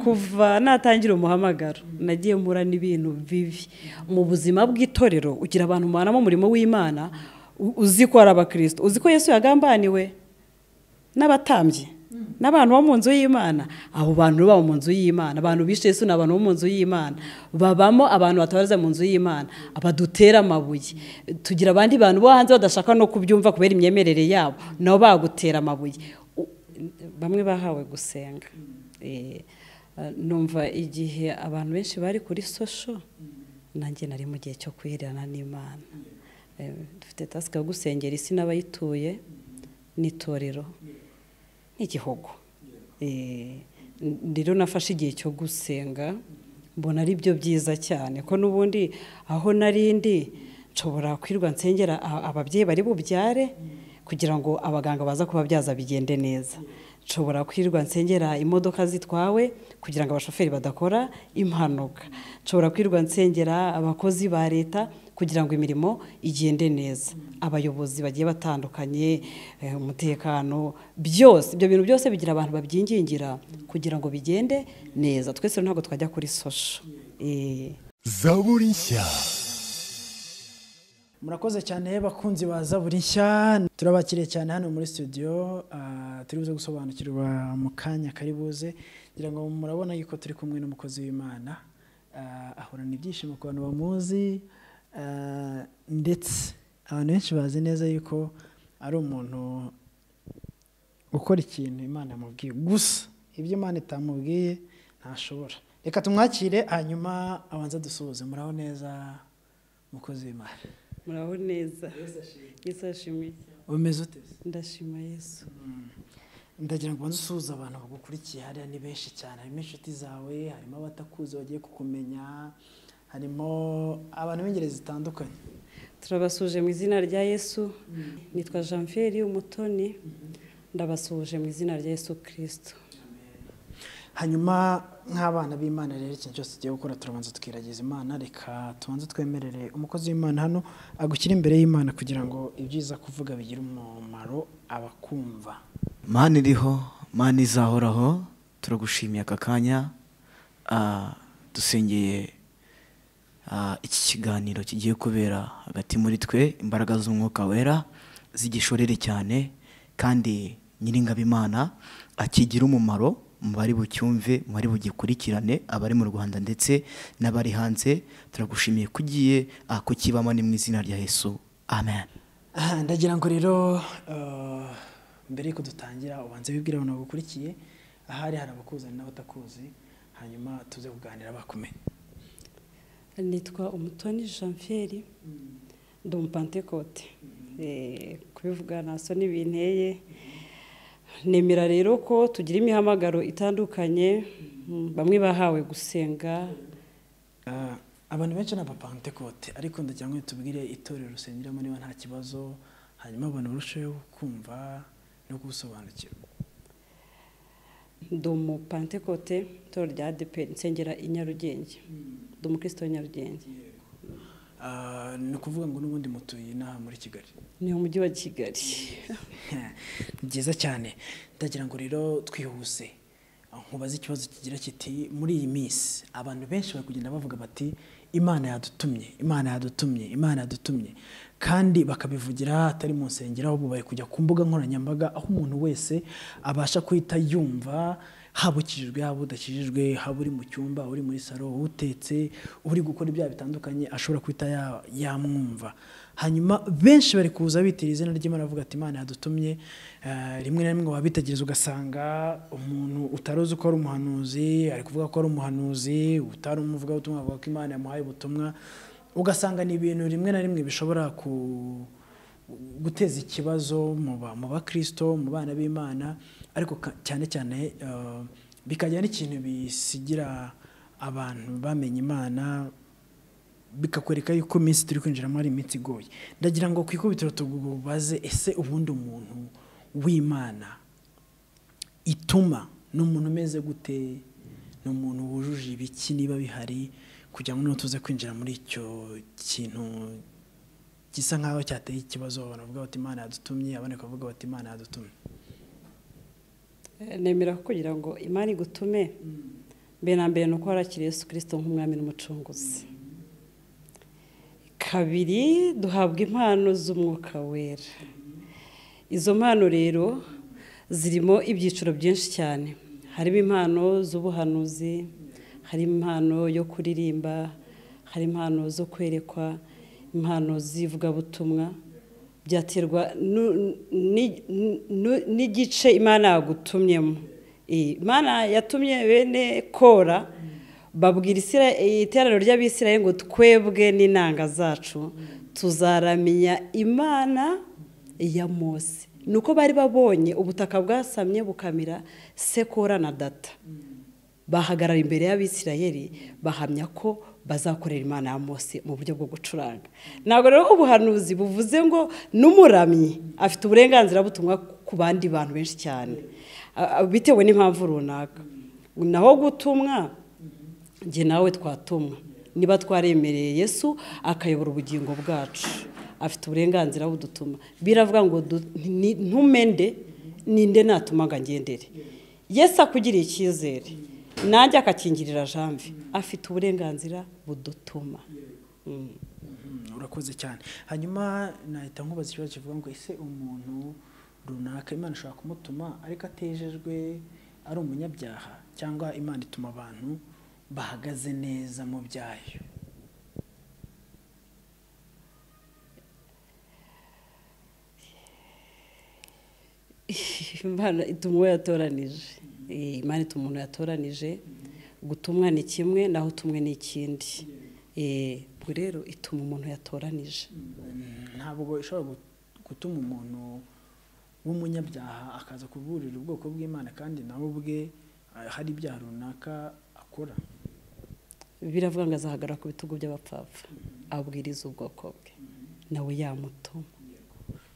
kuva natangira umuhamagaro nagiye mpura n'ibintu bibi mu buzima bw'itorero ugira abantu mubanamo umurimo w'imana u- uzi ko ari abakristo uzi ko yesu yagambaniwe n'abatambyi n'abantu bo mu nzu y'imana abo bantu baba mu nzu y'imana abantu bishe yesu ni abantu bo mu nzu y'imana babamo abantu batabaza mu nzu y'imana abadutera amabuye tugira abandi bantu bo hanze badashaka no kubyumva kubera imyemerere yabo nabo bagutera amabuye U- bamwe bahawe gusenga Eh, eh, numva igihe abantu benshi bari kuri sosho nanjye nari mu gihe cyo kwihirana n'imana Eh, dufite tasike yo gusengera isi n'abayituye n'itorero n'igihugu Eh, rero nafashe igihe cyo gusenga mbona ari byo byiza cyane ko n'ubundi aho nari ndi nshobora kwirwa nsengera a- ababyeyi bari bubyare kugira ngo abaganga baza kubabyaza bigende neza nshobora kwirwa nsengera imodoka zitwawe kugira ngo abashoferi badakora impanuka nshobora kwirwa nsengera abakozi ba leta kugira ngo imirimo igende neza abayobozi bagiye batandukanye eh, umutekano byose ibyo bintu byose bigira abantu babyingingira kugira ngo bigende neza twese rero ntabwo twajya kuri sosho Eh. zaburi nshya murakoze cyane bakunzi ba zaburi nshya turabakiriye cyane hano muri studio ah, turi buze gusobanukirwa mu kanya kari buze ngira ngo murabona yuko turi kumwe n'umukozi w'imana Ah, ahorana ibyishimo ku bantu bamuzi ah, ndetse abantu benshi bazi neza yuko ari umuntu gukora ikintu imana yamubwiye gusa ibyo imana itamubwiye ntashobora reka tumwakire hanyuma abanza dusuhuze muraho neza mukozi w'imana muraho neza yesu ashimwe umeze ute ndashima yesu ndagira ngo ubanze usuhuze abantu bagukurikiye hariya ni benshi cyane harimo inshuti zawe harimo abatakuzi bagiye kukumenya harimo abantu b'ingeri zitandukanye turabasuje mu izina rya yesu nitwa janvieri umutoni ndabasuhuje mu izina rya yesu kirisito hanyuma nk'abana b'imana rero ikintu cyose tugiye gukora turabanza tukiragiza imana reka tubanze twemerere umukozi w'imana hano agushyire imbere y'imana kugira ngo ibyiza kuvuga bigire umumaro abakumva mana iriho mana izahoraho turagushimiye aka kanya Ah, dusengeye ah, iki kiganiro kigiye kubera hagati muri twe imbaraga z'umwuka wera zigishorere cyane kandi nyiringabimana akigire umumaro mu bari bucyumve mu bari bugikurikirane abari mu rwanda ndetse n'abari hanze turagushimiye ko ugiye ah, kukibamo ni mu izina rya yesu amen Ah, ndagira ngo rero eh, mbere yuko dutangira ubanze wibwire abantu bagukurikiye ahari hari abakuzani n'abatakuzi hanyuma tuze kuganira bakumenye nitwa umutoni janvieri ndi umupantekote Eh, kubivuga ntaso n'ibinteye nemera rero ko tugira imihamagaro itandukanye Mm, bamwe bahawe gusenga Ah, abantu benshi ni abapantekote ariko ndagira ngo tubwire itorero rusengeramo niba nta kibazo hanyuma abantu barusheho kumva no gusobanukirwa ndi umupantekote itorero rya adeperi nsengera i nyarugenge ndi umukristo w'i nyarugenge Ah, ni ukuvuga ngo n'ubundi mutuye inaha muri kigali ni umujyi wa kigali Ni byiza cyane ndagira ngo rero twihuse nkubaze ikibazo kigira kiti muri iyi minsi abantu benshi bari kugenda bavuga bati imana yadutumye imana yadutumye imana yadutumye kandi bakabivugira atari mu nsengero ahubwo bari kujya ku mbuga nkoranyambaga aho umuntu wese abasha guhita yumva haba ukijijwe haba udakijijwe haba uri mu cyumba uri muri salo utetse uri gukora ibyaha bitandukanye ashobora guhita ya- yamwumva hanyuma benshi bari kuza bitira izina ry'imana bavuga ati imana yadutumye Eh, rimwe na rimwe wabitegereza ugasanga umuntu utari uzi ko ari umuhanuzi ari kuvuga ko ari umuhanuzi utari umuvugabutumwa avuga ko imana yamuhaye ubutumwa ugasanga ni ibintu rimwe na rimwe bishobora ku guteza ikibazo mu ba- mu bakristo mu bana b'imana ariko ka- cyane cyane eh, bikajya n'ikintu bisigira abantu bamenya imana bikakwereka yuko iminsi turi kwinjiramo ari iminsi igoye ndagira ngo ku ikubitiro tubaze ese ubundi umuntu w'imana ituma ni umuntu umeze gute ni umuntu wujuje ibiki niba bihari kugira ngo n'utuze kwinjira muri icyo kintu gisa nk'aho cyateye ikibazo banavuga bati imana yadutumye abandi bakavuga bati imana yadutumye nemera ko kugira ngo imana igutume mbere na mbere ni uko warakiriye yesu kirisito nk'umwami n'umucunguzi kabiri duhabwa impano z'umwuka wera izo mpano rero zirimo ibyiciro byinshi cyane harimo impano z'ubuhanuzi harimo impano yo kuririmba hari impano zo kwerekwa impano z'ivugabutumwa byaterwa nu- ni- nu- n'igice imana yagutumyemo Eh, imana yatumye bene kora babwira Isira- eh, iteraniro ry'abisirayeli ngo twebwe n'inanga zacu tuzaramya imana ya mose ni uko bari babonye ubutaka bwasamye bukamira sekora na data bahagarara imbere y'abisirayeli bahamya ko bazakorera imana ya mose mu buryo bwo gucuranga ntabwo rero ubuhanuzi buvuze ngo n'umuramyi afite uburenganzira butumwa ku bandi bantu benshi cyane a- a- bitewe n'impamvu runaka naho gutumwa njye nawe twatumwa niba twaremereye yesu akayobora ubugingo bwacu afite uburenganzira budutuma biravuga ngo du- ni- ntumende ninde natuma ngo angendere yesu akugiriye icyizere nanjye akakingirira jambi afite uburenganzira budutuma Mm. Mm, urakoze cyane hanyuma nahita nkubaza ikibazo kivuga ngo ese umuntu runaka imana ishobora kumutuma ariko atejejwe ari umunyabyaha cyangwa imana ituma abantu bahagaze neza mu byayo imana ituma uwo yatoranije Eh, imana ituma umuntu yatoranije gutumwa ni kimwe naho utumwe ni ikindi Eh, ubwo rero ituma umuntu yatoranije ntabwo ishobora gu- gutuma umuntu w'umunyabyaha akaza kuburira ubwoko bw'imana kandi nawe ubwe eh, hari ibyaha runaka akora biravuga ngo azahagarara ku bitugu by'abapfapfa abwiriza ubwoko bwe nawe yamutuma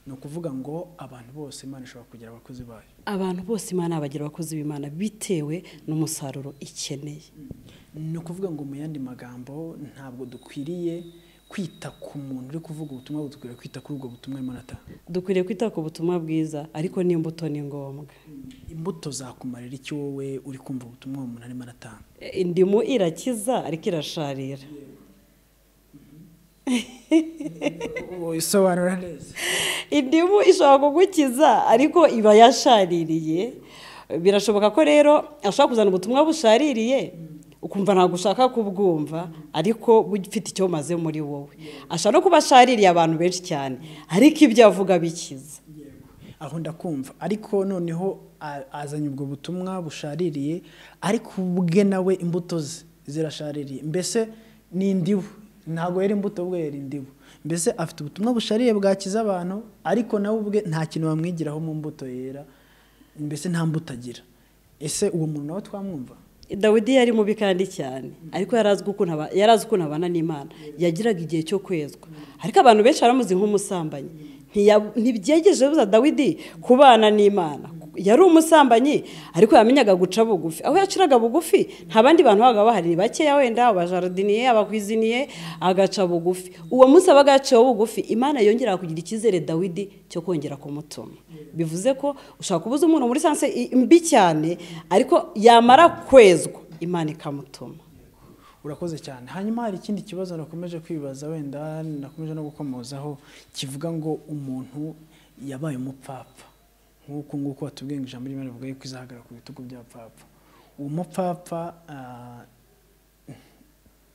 ni ukuvuga ngo abantu bose imana ishobora kugira abakozi bayo abantu bose imana bagira abakozi b'imana bitewe n'umusaruro ikeneye ni ukuvuga ngo mu yandi magambo ntabwo dukwiriye kwita ku muntu uri kuvuga ubutumwa dukwiriye kwita kuri ubwo butumwa arimo aratanga dukwiriye kwita ku butumwa bwiza ariko n'imbuto ni ngombwa imbuto zakumarira iki wowe uri kumva ubutumwa uwo muntu arimo aratanga E, indimu irakiza ariko irasharira isobanura neza indimu ishobora kugukiza ariko iba yashaririye birashoboka ko rero ashobora kuzana ubutumwa bushaririye ukumva ntabwo ushaka kubwumva ariko bufite icyo bumaze muri wowe ashobora no kuba ashaririye abantu benshi cyane ariko ibyo avuga bikiza aho ndakumva ariko noneho a- azanye ubwo butumwa bushaririye ariko ubwe nawe imbuto ze zirashaririye mbese ni indibu ntabwo yari imbuto ubwe yari indibu mbese afite ubutumwa bushaririye bwakiza abantu ariko nawe ubwe nta kintu bamwigiraho mu mbuto yera mbese nta mbuto agira ese uwo muntu nawe twamwumva dawidi yari mubi kandi cyane ariko yari azi ukuntu aba- yari azi ukuntu abana n'imana yagiraga igihe cyo kwezwa ariko abantu benshi baramuzi nk'umusambanyi Ntiya- ntibyegeje buza dawidi kubana n'imana yari umusambanyi ariko yamenyaga guca bugufi aho yaciraga bugufi nta bandi bantu babaga bahari ni bakeya wenda abajaridiniye abakwiziniye agaca bugufi uwo munsi abaga yaciyeho bugufi imana yongera kugira icyizere dawidi cyo kongera kumutuma bivuze ko ushobora kubuza umuntu muri sanse i- mbi cyane ariko yamara kwezwa imana ikamutuma urakoze cyane hanyuma hari ikindi kibazo nakomeje kwibaza wenda nakomeje no gukomozaho kivuga ngo umuntu yabaye umupfapfa nk'uko nguko watubwiye ngo ijambo ry'imana rivuga yuko izahagarara ku bitugu by'abapfapfa uwo mupfapfa ah,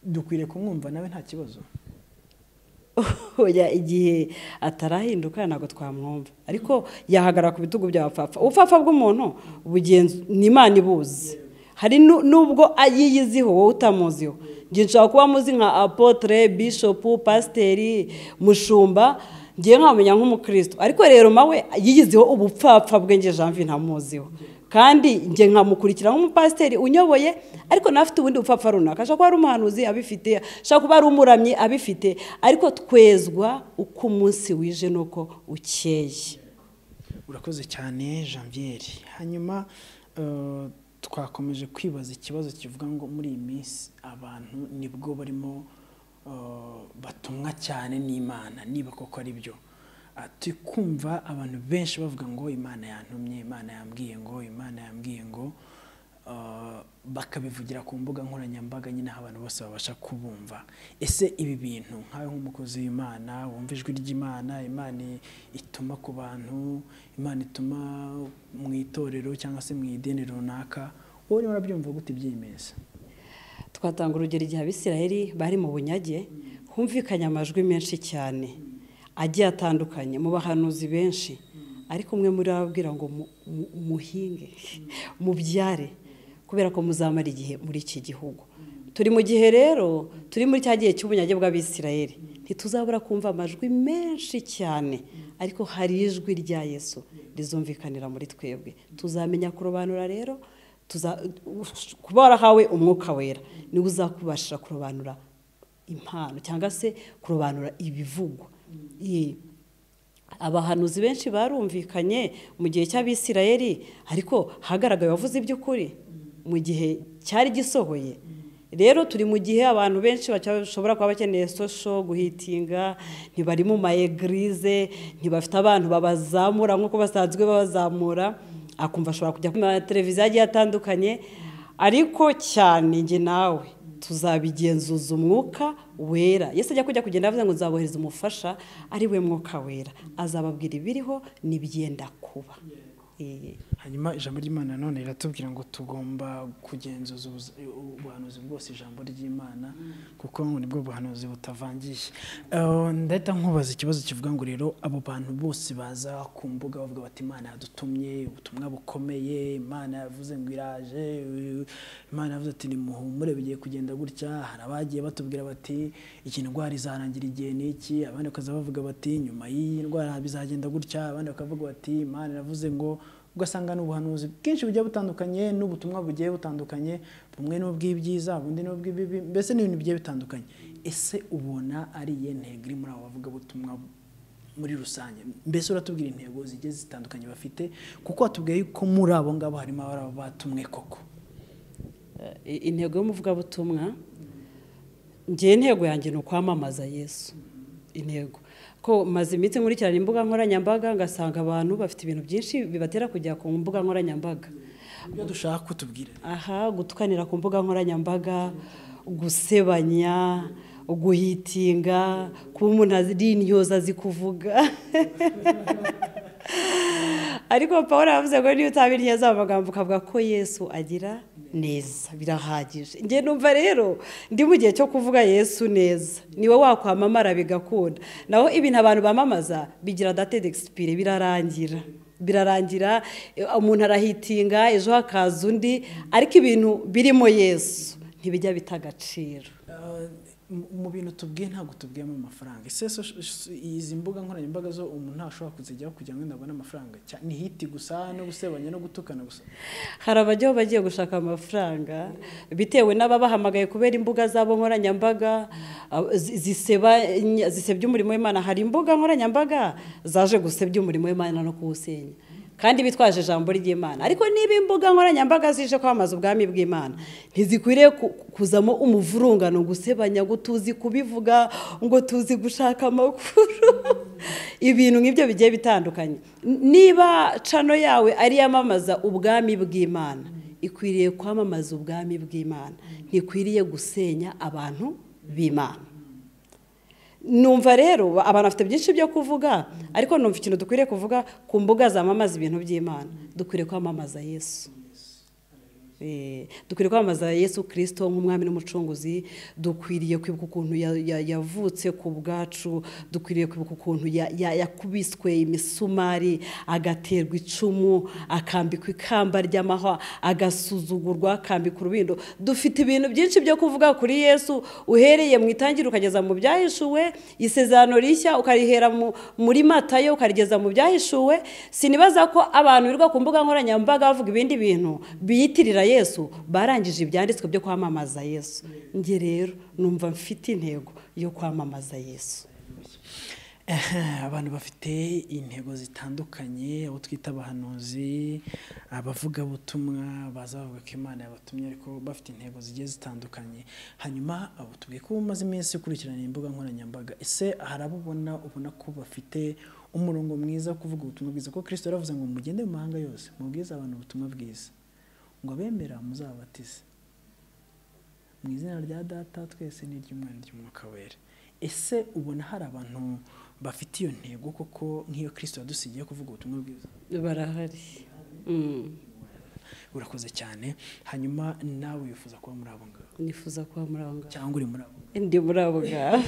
dukwiriye kumwumva nawe nta kibazo oya igihe atarahinduka ntabwo twamwumva ariko yahagarara ku bitugu by'abapfapfa ubupfapfa bw'umuntu bugenz- ni imana ibuzi hari nu- n'ubwo ayiyiziho wowe utamuziho njye nshobora kuba muzi nka apotre bishopu pasiteri mushumba ngiye nkamenya nk'umukristo ariko rero nawe yiyiziho ubupfapfa bwe nge janvi ntamuziho kandi njye nkamukurikira nk'umupasiteri unyoboye ariko nawe afite ubundi bupfapfa runaka ashobora kuba ari umuhanuzi abifite ashobora kuba ari umuramyi abifite ariko twezwa uko umunsi wije n'uko ukeye urakoze cyane janvier hanyuma eh, twakomeje kwibaza ikibazo kivuga ngo muri iyi minsi abantu nibwo barimo eh, batumwa cyane n'imana niba koko ari byo Ah, turi kumva abantu benshi bavuga ngo imana yantumye imana yambwiye ngo imana yambwiye ngo ah, bakabivugira ku mbuga nkoranyambaga nyine aho abantu bose babasha kubumva ese ibi bintu nkawe nk'umukozi w'imana wumva ijwi ry'imana imana i- ituma ku bantu imana ituma mu itorero cyangwa se mu idini runaka wowe urimo urabyumva gute ibyiyemeza twatanga urugero igihe abisiraheli bari mu bunyage humvikanye amajwi menshi cyane agiye atandukanye mu bahanuzi benshi ariko umwe muri bo ababwira ngo mu- mu- muhinge mubyare kubera ko muzamara igihe muri iki gihugu turi mu gihe rero turi muri cya gihe cy'ubunyage bw'abisiraheli ntituzabura kumva amajwi menshi cyane ariko hari ijwi rya yesu rizumvikanira muri twebwe tuzamenya kurobanura rero tuza- kuba warahawe umwuka wera niwe uzakubashira kurobanura impano cyangwa se kurobanura ibivugwa Ye. abahanuzi benshi barumvikanye mu gihe cy'abisirayeli ariko hagaragaye abavuze iby'ukuri mu gihe cyari gisohoye rero turi mu gihe abantu benshi bashobora kuba bakeneye sosho guhitinga ntibari mu mayegirize ntibafite abantu babazamura nk'uko basanzwe babazamura akumva ashobora kujya ku mateleviziyo agiye atandukanye ariko cyane njye nawe tuzabigenzuza umwuka wera yesu ajya kujya kugenda avuze ngo nzabohereza umufasha ari we mwuka wera azababwira ibiriho n'ibyenda kuba Eh. hanyuma ijambo ry'imana none riratubwira ngo tugomba kugenzuza ubuza- u- ubuhanuzi bwose ijambo ry'imana kuko ngo nibwo buhanuzi butavangiye Eh, ndahita nkubaza ikibazo kivuga ngo rero abo bantu bose baza ku mbuga bavuga bati imana yadutumye ubutumwa bukomeye imana yavuze ngo iraje eh, imana yavuze ati nimuhumure bigiye kugenda gutya hari abagiye batubwira bati iki ndwara izarangira igihe n'iki abandi bakaza bavuga bati nyuma y'iyi ndwara bizagenda gutya abandi bakavuga bati imana iravuze ngo ugasanga ni ubuhanuzi bwinshi bugiye butandukanye n'ubutumwa bugiye butandukanye bumwe ni ubw'ibyiza ubundi ni ubw'ibibi mbese ni ibintu bigiye bitandukanye ese ubona ari iyihe ntego iri muri abo bavugabutumwa muri rusange mbese uratubwira intego zigiye zitandukanye bafite kuko watubwiye ko muri abo ngabo harimo abari abo batumwe koko I- intego y'umuvugabutumwa ngewe intego yanjye ni ukwamamaza yesu intego ko maze iminsi nkurikirana imbuga nkoranyambaga ngasanga abantu bafite ibintu byinshi bibatera kujya ku mbuga nkoranyambaga ibyo dushaka kutubwira aha gutwanira ku mbuga nkoranyambaga gusebanya guhitinga kuba umuntu ari intyoza azi kuvuga ariko paul yavuze ngo niba utabiriye za magambo ukavuga ko yesu agira neza birahagije njye numva rero ndi mu gihe cyo kuvuga yesu neza niwe wakwamamara bigakunda naho ibintu abantu bamamaza bigira date d'expire birarangira birarangira eh, umuntu arahitinga ejo hakaza undi ariko ibintu birimo yesu ntibijya bita agaciro Uh, mu- mu bintu tubwiye ntabwo tubwiyemo amafaranga ese so- so- izi mbuga nkoranyambaga zo umuntu ntashobora kuzijyaho kugira ngo wenda abone amafaranga Cya- ni hiti gusa no gusebanya no gutukana gusa hari abajyaho bagiye gushaka amafaranga bitewe n'ababahamagaye kubera imbuga zabo nkoranyambaga ah, zi- zisebanya- zisebya umurimo w'imana hari imbuga nkoranyambaga zaje gusebya umurimo w'imana no kuwusenya kandi bitwaje ijambo ry'imana ariko niba imbuga nkoranyambaga zije kwamamaza ubwami bw'imana ntizikwiriye ku- kuzamo umuvurungano gusebanya ngo tuzi kubivuga ngo tuzi gushaka amakuru ibintu nk'ibyo bigiye bitandukanye niba cano yawe ari iyamamaza ubwami bw'imana ikwiriye kwamamaza ubwami bw'imana ntikwiriye gusenya abantu b'imana numva rero abantu bafite byinshi byo kuvuga ariko numva ikintu dukwiriye kuvuga ku mbuga zamamaza ibintu by'imana dukwiriye kwamamaza yesu Eh, dukwiriye kwamamaza yesu kirisito nk'umwami n'umucunguzi dukwiriye kwibuka ukuntu ya- ya- yavutse ku bwacu dukwiriye kwibuka ukuntu ya- ya- yakubiswe imisumari agaterwa icumu akambikwa ikamba ry'amahwa agasuzugurwa akambikwa urubindo dufite ibintu byinshi byo kuvuga kuri yesu uhereye mu itangiriro ukageza mu byahishuwe isezerano rishya ukarihera mu- muri matayo ukarigeza mu byahishuwe sinibaza ko abantu birirwa ku mbuga nkoranyambaga bavuga ibindi bintu biyitirira yesu barangije ibyanditswe byo kwamamaza yesu njye rero numva mfite intego yo kwamamaza yesu Eh, abantu bafite intego zitandukanye abo twita abahanuzi abavugabutumwa baza bavuga ko imana yabatumye ariko bafite intego zigiye zitandukanye hanyuma abo tubwiye ko umaze iminsi ukurikirana imbuga nkoranyambaga ese hari abo ubona ubona ko bafite umurongo mwiza wo kuvuga ubutumwa bwiza ko kirisito yaravuze ngo mugende mu mahanga yose mubwize abantu ubutumwa bwiza ngo abemera muzabatize mu izina rya data twese n'iry'umwana ry'umwuka wera ese ubona hari abantu bafite iyo ntego koko nk'iyo kirisito yadusigiye kuvuga ubutumwa bwiza barahari Mm. urakoze cyane hanyuma nawe wifuza kuba muri abo ngabo nifuza kuba muri abo ngabo cyangwa uri muri abo ndi muri abo ngabo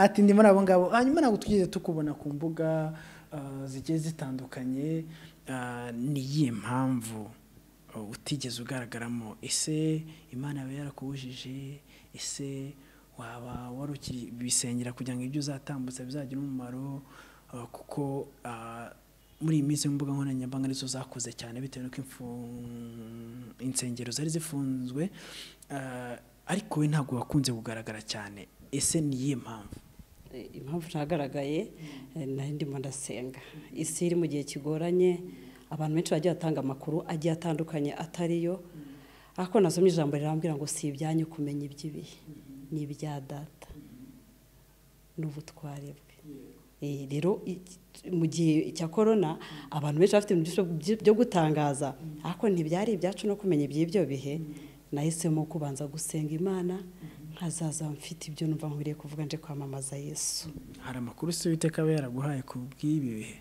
ati ndi muri abo ngabo hanyuma ntabwo twigeze tukubona ku mbuga ah, zigiye zitandukanye ah, ni iyihe mpamvu ah, utigeze ugaragaramo ese imana yaba yarakubujije ese waba wari ukibisengera kugira ngo ibyo uzatambutsa bizagire umumaro ah, kuko ah, muri iyi minsi imbuga nkoranyambaga nizo zakuze cyane bitewe n'uko imfu- insengero zari zifunzwe ah, ariko we ntabwo wakunze kugaragara cyane ese ni iyihe mpamvu Eh, impamvu ntagaragaye eh, nari ndimo ndasenga isi iri mu gihe kigoranye abantu benshi bagiye batanga amakuru agiye atandukanye atariyo ariko nasomye ijambo rirambwira ngo si ibyanyu kumenya iby'ibihe ni ibya data n'ubutware bwe Eh, rero iki- mu gihe cya korona abantu benshi bafite ibintu byinshi byo gutangaza ariko ntibyari ibyacu no kumenya iby'ibyo bihe nahisemo kubanza gusenga imana nkazaza mfite ibyo numva nkwiriye kuvuga nje kwamamaza yesu hari amakuru se witeka aba yaraguhaye ku bw'ibi bihe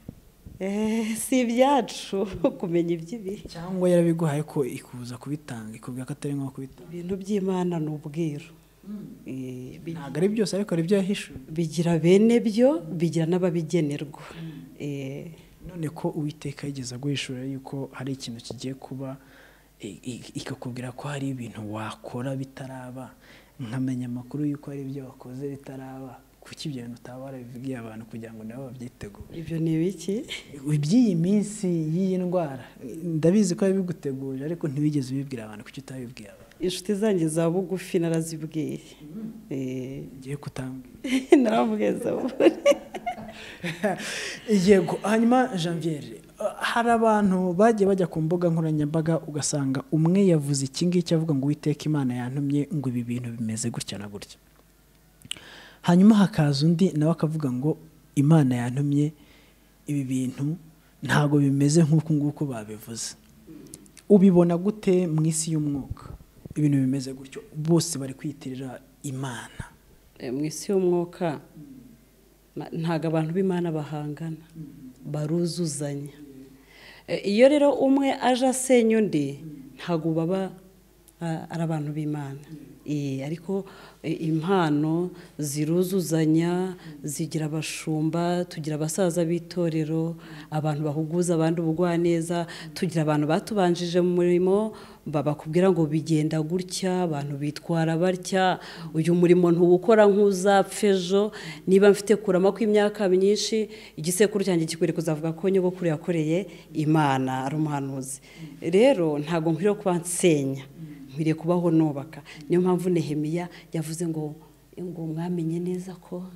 Eh, si ibyacu kumenya iby'ibihe cyangwa yarabiguhaye ko ikuza kubitanga ikubwira ko atari ngombwa kubitanga ibintu by'imana ni ubwiru Eh, bi- ntabwo ari byose ariko hari ibyo yahishuye bigira bene byo bigira n'ababigenerwa Eh, none ko uwiteka yigeze aguhishura yuko hari ikintu kigiye kuba i- i- ikakubwira ko hari ibintu wakora bitaraba nkamenya amakuru y'uko hari ibyo wakoze bitaraba kuki ibyo bintu utaba warabivugiye abantu kugira ngo nabo babyitegure ibyo ni ibiki iby'iyi minsi y'iyi ndwara ndabizi ko yabiguteguje ariko ntiwigeze ubibwira abantu kuki utabibwiye abantu inshuti zanjye za bugufi narazibwiye Eh, ngiye kutambwira narambwiye zaburi yego hanyuma janviere uh, hari abantu bagiye bajya ku mbuga nkoranyambaga ugasanga umwe yavuze iki ngiki avuga ngo uwiteka imana yantumye ngo ibi bintu bimeze gutya na gutya hanyuma hakaza undi nawe akavuga ngo imana yantumye ibi bintu ntabwo bimeze nk'uku nguku babivuze ubibona gute mu isi y'umwuka ibintu bimeze gutyo bose bari kwiyitirira imana Eh, mu isi y'umwuka na- ntabwo abantu b'imana bahangana baruzuzanya Eh, iyo rero umwe aje asenya undi ntabwo baba ah, ari abantu b'imana Eh, ariko eh, impano ziruzuzanya zigira abashumba tugira abasaza b'itorero abantu bahuguza abandi ubugwaneza tugira abantu batubanjije mu murimo babakubwira ngo bigenda gutya abantu bitwara batya uyu murimo ntuwukora nk'uzapfa ejo niba mfite kurama kw'imyaka myinshi igisekuru cyanjye kikwiriye kuzavuga ko nyogokuru yakoreye imana ari umuhanuzi rero ntabwo nkwiriye kuba nsenya nkwiriye kubaho nubaka niyo mpamvu nehemiya yavuze ngo ngo mwamenye neza ko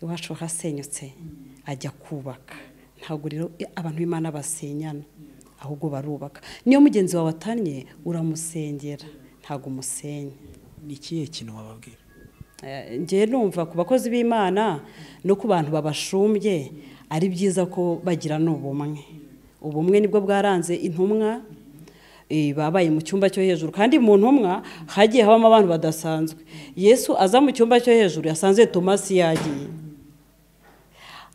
iwacu hasenyutse ajya kubaka ntabwo rero i- abantu b'imana basenyana ahubwo barubaka niyo mugenzi wawe atannye uramusengera ntabwo umusenya ni ikihe kintu wababwira Eh, njyewe numva ku bakozi b'imana no ku bantu babashumbye ari byiza ko bagira n'ubumwe ubumwe nibwo bwaranze intumwa eh, babaye mu cyumba cyo hejuru kandi mu ntumwa hagiye habamo abantu badasanzwe yesu aza mu cyumba cyo hejuru yasanze tomasi yagiye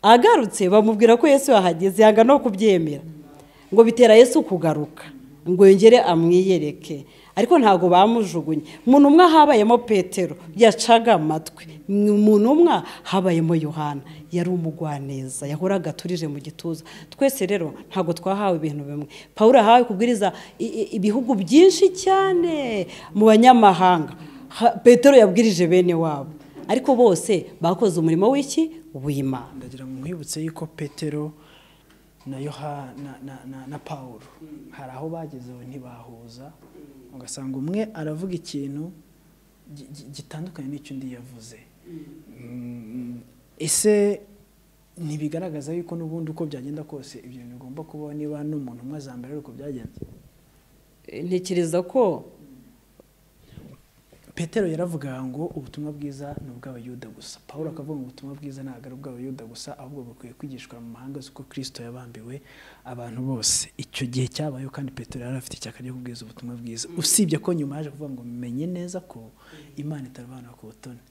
agarutse bamubwira ko yesu yahageze yanga no kubyemera ngo bitera yesu kugaruka ngo yongere amwiyereke ariko ntabwo bamujugunye mu ntumwa habayemo petero yacaga amatwi mu ntumwa habayemo yohana yari umugwaneza yahoraga aturije mu gituza twese rero ntabwo twahawe ibintu bimwe pawulo yahawe kubwiriza i- i- ibihugu byinshi cyane mu banyamahanga Ha- petero yabwirije bene wabo ariko bose bakoze umurimo w'iki w'imana ndagira ngo nkwibutse yuko petero na yohana na, na, na, na paul hari aho bageze aho ntibahuza ugasanga umwe aravuga ikintu gi- gi- gitandukanye n'icyo undi yavuze Mm, ese ntibigaragaza yuko n'ubundi uko byagenda kose ibyo bintu bigomba kubaho niba n'umuntu umwe azambere ari uko byagenze ntekereza ko petero yaravugaga ngo ubutumwa bwiza ni ubw'abayuda gusa paul akavuga ngo ubutumwa bwiza ntabwo ari ubw'abayuda gusa ahubwo bukwiye kwigishwa mu mahanga z'uko kirisito yabambiwe abantu bose icyo gihe cyabayeho kandi petero yari afite icyaka ryo kubwiza ubutumwa bwiza usibye ko nyuma yaje kuvuga ngo menye neza ko imana itarabanura ku butoni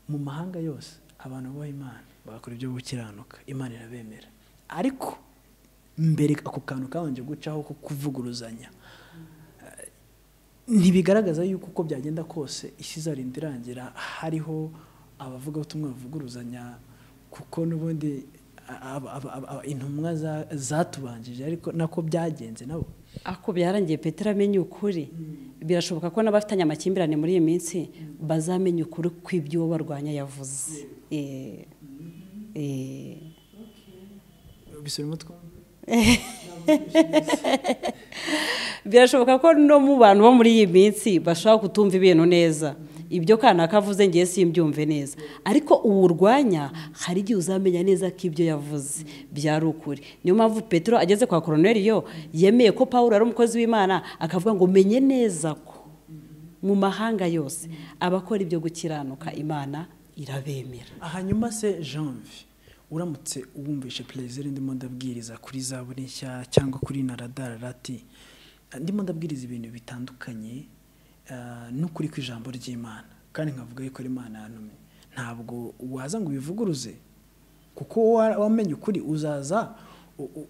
mu mahanga yose abantu bubaha imana bakora ibyo gukiranuka imana irabemera ariko mbere ako kantu kabanje gucaho ko kuvuguruzanya ntibigaragaza yuko uko byagenda kose isi izarinda irangira hariho abavuga ubutumwa bavuguruzanya kuko n'ubundi aba- aba- aba- intumwa za- zatubanjije ariko nako byagenze nabo ako byarangiye petero amenye ukuri birashoboka ko n'abafitanye amakimbirane muri iyi minsi bazamenya ukuri kw'iby'uwo barwanya yavuze Eh, eh. bisubiramo twumve birashoboka ko no mu bantu bo muri iyi minsi bashobora kutumva ibintu neza ibyo kanaka avuze ngewe simbyumve neza ariko uwo urwanya hari igihe uzamenya neza ko ibyo yavuze byari ukuri niyo mpamvu petero ageze kwa koroneriyo yemeye ko paul ari umukozi w'imana akavuga ngo menye neza ko mu mahanga yose abakora ibyo gukiranuka imana irabemera hanyuma se janvi uramutse wumvishe perezida ndimo ndabwiriza kuri za buri nshya cyangwa kuri naradararati ndimo ndabwiriza ibintu bitandukanye eh, n'ukuri kw'ijambo ry'imana kandi nkavuga yuko ari imana yantumye ntabwo waza ngo ubivuguruze kuko wa- wamenye ukuri uzaza u- u-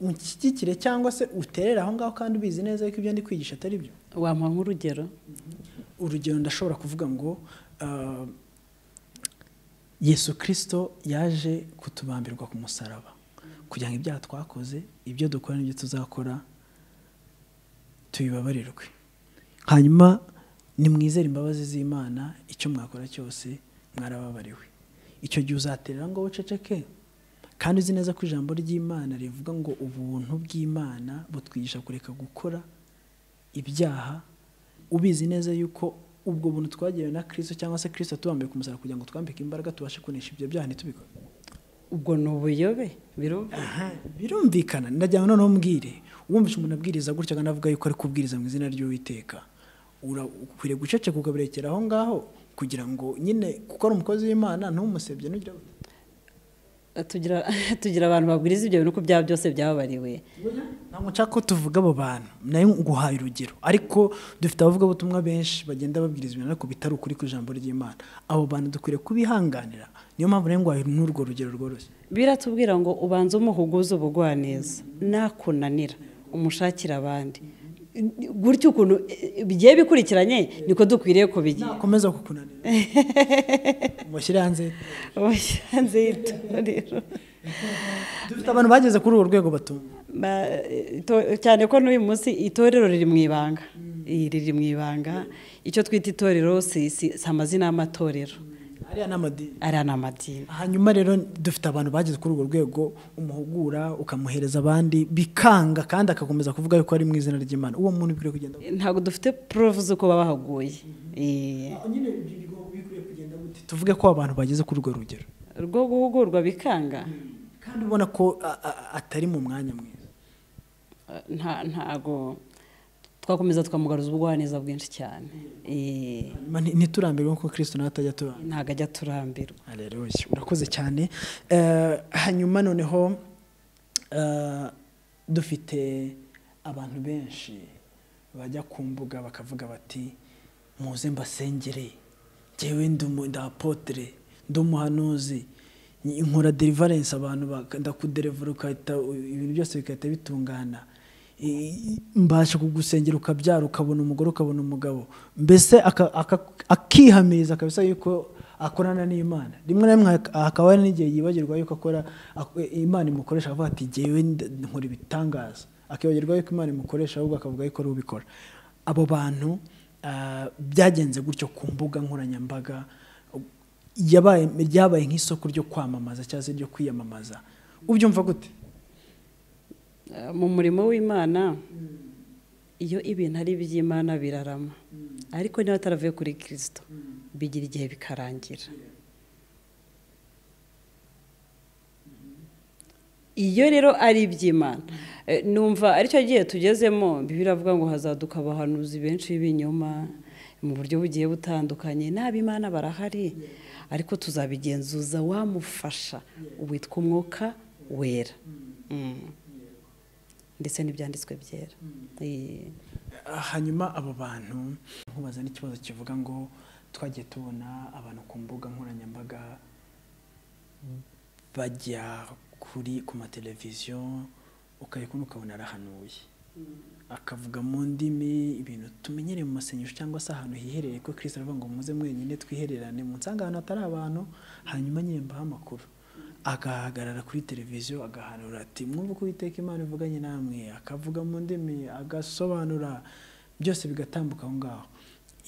unshyigikire cyangwa se uterere aho ngaho kandi ubizi neza yuko ibyo ndi kwigisha atari byo wampa nk'urugero urugero ndashobora kuvuga ngo ah, yesu kirisito yaje kutubambirwa ku musaraba kugira ngo ibyaha twakoze ibyo dukora n'ibyo tuzakora tubibabarirwe hanyuma nimwizere imbabazi z'imana icyo mwakora cyose mwarababariwe icyo gihe uzaterera ngo uceceke kandi uzi neza ko ijambo ry'imana rivuga ngo ubuntu bw'imana butwigisha kureka gukora ibyaha ubizi neza yuko ubwo buntu twagenewe na kirisito cyangwa se kirisito tubambaye ku musaraba kugira ngo twambike imbaraga tubashe kunesha ibyo byaha ntitubikore ubwo ni ubuyobe birumva birumvikana ndagira ngo noneho mbwire wumvise umuntu abwiriza gutya kandi avuga yuko ari kubwiriza mu izina ry'uwiteka ura- ukwiriye guceceka ukabirekera aho ngaho kugira ngo nyine kuko ari umukozi w'imana ntumusebye ntugira gutya. tugira tugira abantu babwiriza ibyo bintu ko byaba byose byababariwe ntabwo nshaka ko tuvuga abo bantu nayo nguhaye urugero ariko dufite abavugabutumwa benshi bagenda babwiriza ibintu ariko bitari ukuri ku ijambo ry'imana abo bantu dukwiriye kubihanganira niyo mpamvu nayo nguhaye n'urwo rugero rworoshye biratubwira ngo ubanze umuhuguze ubugwaneza nakunanira umushakire abandi gutyo ukuntu eh, bigiye bikurikiranye niko dukwiriye kubigira nakomeza kukunanira mushyire hanze ubushyanze y'itorero dufite abantu bageze kuri urwo rwego batumva Ba- ito- cyane ko n'uyu munsi itorero riri mu ibanga Iyi riri mu ibanga icyo twita itorero si si- si amazina y'amatorero ariya ni amadini ariya ni amadini hanyuma rero dufite abantu bageze kuri urwo rwego umuhugura ukamuhereza abandi bikanga kandi agakomeza kuvuga yuko ari mu izina ry'imana uwo muntu ukwiriye kugenda ntabwo dufite prove z'uko babahaguye Eh. nyine bikwiye kugenda gute tuvuge ko abantu bageze kuri urwo rugero rwo guhugurwa bikanga kandi ubona ko a- a- atari mu mwanya mwiza nta- ntago twakomeza tukamugaruza ubugwaneza bwinshi cyane Eh, Ma- nti- ntiturambirwe nkuko kirisito nawe atajya aturambira ntago ajya turambirwa hareruye urakoze cyane Eh, hanyuma noneho eh, dufite abantu benshi bajya ku mbuga bakavuga bati muze mbasengere njyewe ndi umu- ndi apotere ndi umuhanuzi nyi- nkora deliverance abantu baka- ndakuderevura ugahita u- ibintu byose bigahita bitungana I- i- mbasha kugusengera ukabyara ukabona umugore ukabona umugabo mbese aka- aka- akihamiriza akabisa yuko akorana n'imana rimwe na rimwe hak- hakaba hari n'igihe yibagirwa yuko akora ak- imana imukoresha avuga ati jyewe nd- nkora ibitangaza akibagirwa yuko imana imukoresha ahubwo akavuga yuko ari ubikora abo bantu ah, byagenze gutyo ku mbuga nkoranyambaga yabaye ryabaye nk'isoko ryo kwamamaza cyangwa se ryo kwiyamamaza ubyumva gute Eh, mu murimo w'imana iyo ibintu ari iby'imana birarama ariko niba ataravuye kuri kirisito bigira igihe bikarangira iyo rero ari iby'imana eh, numva aricyo gihe tugezemo biravuga ngo hazaduka abahanuzi benshi b'ibinyoma mu buryo bugiye butandukanye n'abimana barahari ariko tuzabigenzuza wamufasha witwa umwuka wera Mm. ndetse n'ibyanditswe byera Eh, hanyuma abo bantu nkubaza n'ikibazo kivuga ngo twagiye tubona abantu ku mbuga nkoranyambaga bajya kuri ku mateleviziyo ukayikunda ukabona arahanuye akavuga mu ndimi ibintu tumenyereye mu masengesho cyangwa se ahantu hiherereye ko kirisito aravuga ngo muze mwenyine twihererane mu ahantu hatari abantu hanyuma nyine mbaha amakuru agahagarara kuri televiziyo agahanura ati mwumva uko uwiteka imana ivuganye namwe akavuga mu ndimi agasobanura byose bigatambuka aho ngaho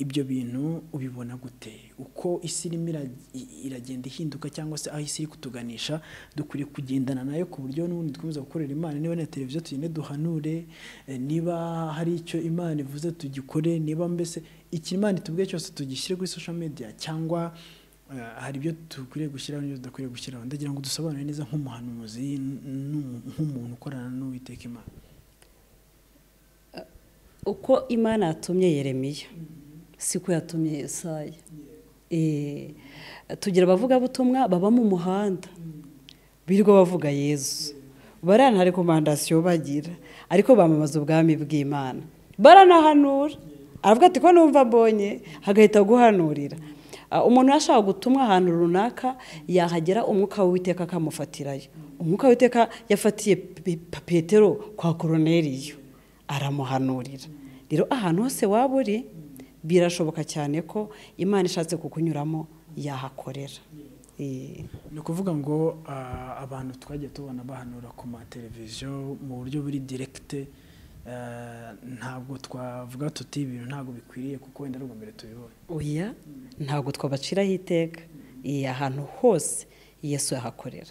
ibyo bintu ubibona gute uko isi irimo ira- i- iragenda ihinduka cyangwa se aho isi iri kutuganisha dukwiriye kugendana nayo ku buryo n'ubundi dukomeza gukorera imana niba na televiziyo tugende duhanure eh, niba hari icyo imana ivuze tugikore niba mbese iki imana itubwiye cyose tugishyire kuri social media cyangwa eh, hari ibyo dukwiriye gushyiraho n'ibyo tudakwiriye gushyiraho ndagira ngo dusobanure neza nk'umuhanuzi n- n'umu- nk'umuntu ukorana n'uwiteka imana uko imana yatumye yeremiya siko yatumye yesaya Eh, tugira abavugabutumwa baba mu muhanda birirwa bavuga yezu barana hari komandasiyo bagira ariko bamamaza ubwami bw'imana baranahanura aravuga ati ko numva mbonye hagahita guhanurira Ah, umuntu yashaka gutumwa ahantu runaka yahagera umwuka w'uwiteka akamufatirayo umwuka w'uwiteka yafatiye Pe- Pe- petero kwa koroneriyo aramuhanurira rero ahantu hose waba uri birashoboka cyane ko imana ishatse kukunyuramo yahakorera Eh, ni ukuvuga ngo ah, abantu twagiye tubona bahanura ku mateleviziyo mu buryo buri direkite eh, ntabwo twavuga tuti ibintu ntabwo bikwiriye kuko wenda ari ubwa mbere tubibonye oya ntabwo twabaciraho iteka Eh, ahantu hose yesu yahakorera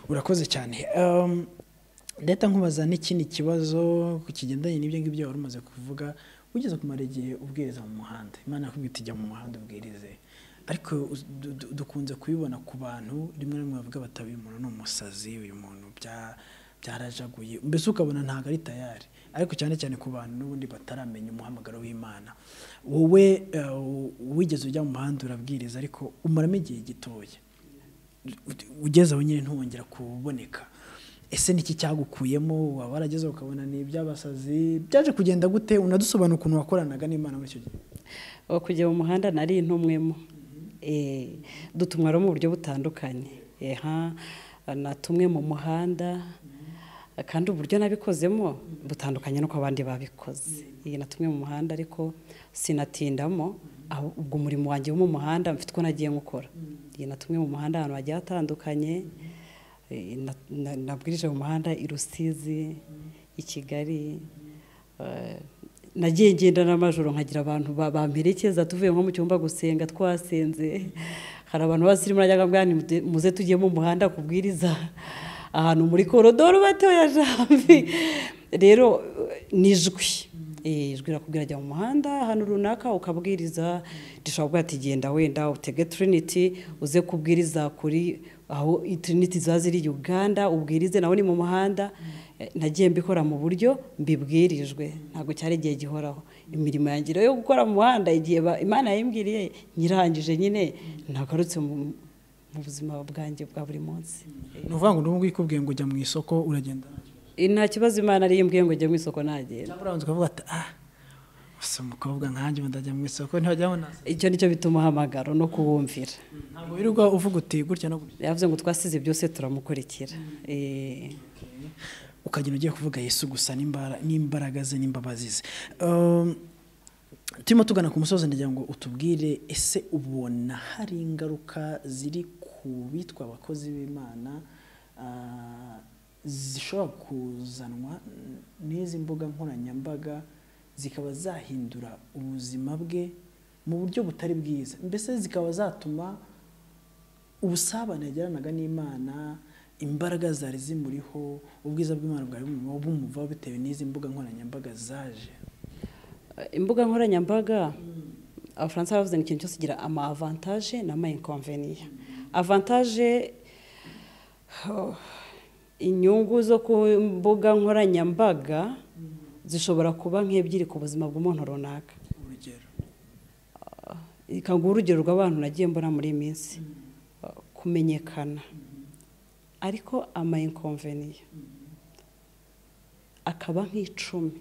urakoze cyane Um, ndahita nkubaza n'ikindi kibazo ku kigendanye n'ibyo ngibyo wari umaze kuvuga ugeze kumara igihe ubwiriza mu muhanda imana yakubwiye iti jya mu muhanda ubwirize ariko uz- du- du- dukunze kubibona ku bantu rimwe na rimwe bavuga bati uyu muntu ni umusazi uyu muntu bya- byarajaguye mbese ukabona ntabwo ari tayari ariko cyane cyane ku bantu n'ubundi bataramenya umuhamagaro w'imana wowe uh, wigeze ujya mu muhanda urabwiriza ariko umaramo igihe gitoya ugeze aho nyine ntuwongera kuboneka ese niki cyagukuyemo waba warageze ukabona ni iby'abasazi byaje kugenda gute unadusobanura ukuntu wakoranaga n'imana muri icyo gihe aho kujya mu muhanda nari intumwemo Eh, dutumwa rero mu buryo butandukanye eha natumwe mu muhanda kandi uburyo nabikozemo butandukanye n'uko abandi babikoze Eh, natumwe mu muhanda ariko sinatindamo aho- ubwo umurimo wanjye wo mu muhanda mfite uko nagiye nkukora Eh, natumwe mu muhanda ahantu hagiye hatandukanye Eh, na- na- nabwirije mu muhanda i rusizi i kigali Eh, nagiye ngenda n'amajoro nkagira abantu ba- bamperekeza tuvuye nko mu cyumba gusenga twasenze hari abantu basirimu najyaga mbwira nti muze- muze tugiye mu muhanda kubwiriza ahantu muri korodoro batoya jambi rero eh, ni ijwi Eh, ijwi rirakubwira jya mu muhanda ahantu runaka ukabwiriza rishobora kuba ati genda wenda utege trinity uze kubwiriza kuri aho i trinity ziba ziri uganda ubwirize nawe ni mu muhanda Eh, nagiye mbikora mu buryo mbibwirijwe ntabwo cyari igihe gihoraho imirimo yanjye rero yo gukora mu muhanda igihe ba- imana yayimbwiriye nyirangije nyine nagarutse mu mu buzima bwanjye bwa buri munsi ni ukuvuga ngo n'ubu ngubu ikubwiye ngo ujya mu isoko uragenda Eh, nta kibazo imana ari yimbwiye ngo njye mu isoko nagenda cyangwa urabanza ukavuga ati ah gusa umukobwa nkanjye ubu ndajya mu isoko ntihajyaho nasa icyo nicyo bituma umuhamagaro no kuwumvira ntabwo wirirwa uvuga uti gutya no gutya yavuze ngo twasize byose turamukurikira Eh, ukagenda ugiye kuvuga yesu gusa n'imbara- n'imbaraga ze n'imbabazi ze Um, turimo tugana ku musozi ndagira ngo utubwire ese ubona hari ingaruka ziri ku bitwa abakozi b'imana ah, zishobora kuzanwa n'izi mbuga nkoranyambaga zikaba zahindura ubuzima bwe mu buryo butari bwiza mbese zikaba zatuma ubusabane yagiranaga n'imana imbaraga zari zimuriho ubwiza bw'imana bwari bumuvaho bumuvaho bitewe n'izi mbuga nkoranyambaga zaje imbuga nkoranyambaga abafaransa baravuze ngo ikintu cyose kigira ama avantage n'ama inconvenients avantage oh, inyungu zo ku mbuga nkoranyambaga zishobora kuba nk'ebyiri ku buzima bw'umuntu runaka urugero ikaguha urugero rw'abantu nagiye mbona muri iyi minsi kumenyekana ariko amayikonveniye akaba nk'icumi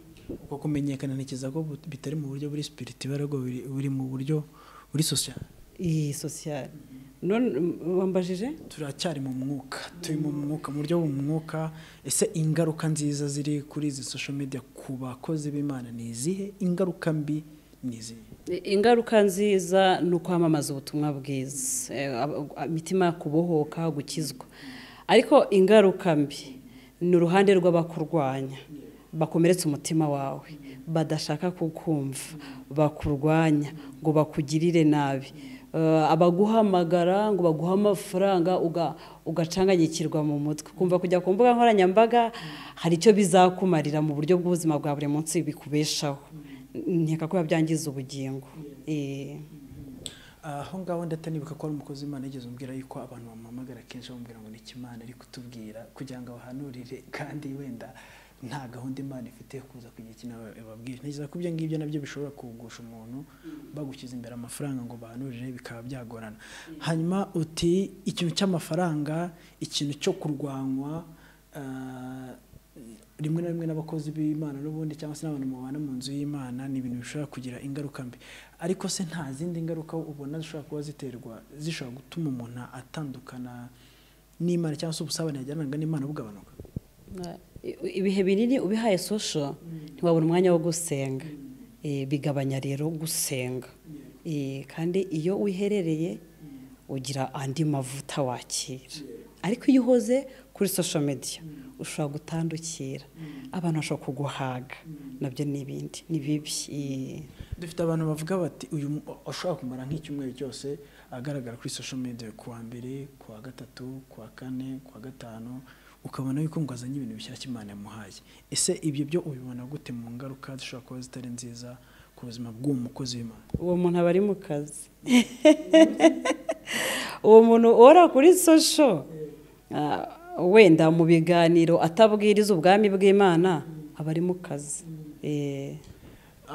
uko kumenyekana ntekereza ko bu- bitari mu buryo buri sipiritiba ahubwo buri buri mu buryo buri sosiyete iyi sosiyete none wambajije turacyari mu mwuka turi mu mwuka mu buryo bw'umwuka ese ingaruka nziza ziri kuri izi sosho media ku bakozi b'imana ni izihe ingaruka mbi ni izihe ingaruka nziza ni ukwamamaza ubutumwa bwiza Eh, ab- imitima kubohoka gukizwa ariko ingaruka mbi ni uruhande rw'abakurwanya bakomeretse umutima wawe badashaka kukumva bakurwanya ngo bakugirire nabi Eh, abaguhamagara ngo baguhe amafaranga uga- ugacanganyikirwa mu mutwe kumva kujya ku mbuga nkoranyambaga hari icyo bizakumarira mu buryo bw'ubuzima bwa buri munsi bikubeshaho nkeka ko byangiza ubugingo Eh, aho ngaho ndatanibuka ko ari umukozi w'imana yigeze umbwira yuko abantu bamuhamagara kenshi bamubwira ngo ni iki imana iri kutubwira kugira ngo abahanurire kandi wenda nta gahunda imana ifite yo kuza kugira ikintu bababwira ntekereza ko ibyo ngibyo nabyo bishobora kugusha umuntu bagushyize imbere amafaranga ngo bahanurire bikaba byagorana hanyuma uti ikintu cy'amafaranga ikintu cyo kurwanywa ah, rimwe na rimwe n'abakozi b'imana n'ubundi cyangwa se n'abantu mubana mu nzu y'imana ni ibintu bishobora kugira ingaruka mbi ariko se nta zindi ngaruka ubona zishobora kuba ziterwa zishobora gutuma umuntu atandukana n'imana cyangwa se ubusabane yajyanaga n'imana bugabanuka ibihe binini ubihaye sosho ntiwabona umwanya wo gusenga Eh, bigabanya rero gusenga Eh, kandi iyo wiherereye ugira andi mavuta wakira ariko iyo uhoze kuri sosho mediya ushobora gutandukira abantu bashobora kuguhaga nabyo ni ibindi ni bibi Eh, dufite abantu bavuga bati uyu mu- ashobora kumara nk'icyumweru cyose agaragara kuri social media ku wa mbere ku wa gatatu ku wa kane ku wa gatanu ukabona yuko ngo azanye ibintu bishyashya imana yamuhaye ese ibyo byo ubibona gute mu ngaruka zishobora kuba zitari nziza ku buzima bw'uwo mukozi w'imana uwo muntu aba ari mu kazi uwo muntu uhora kuri sosho ah, wenda mu biganiro atabwiriza ubwami bw'imana aba ari mu kazi Eh,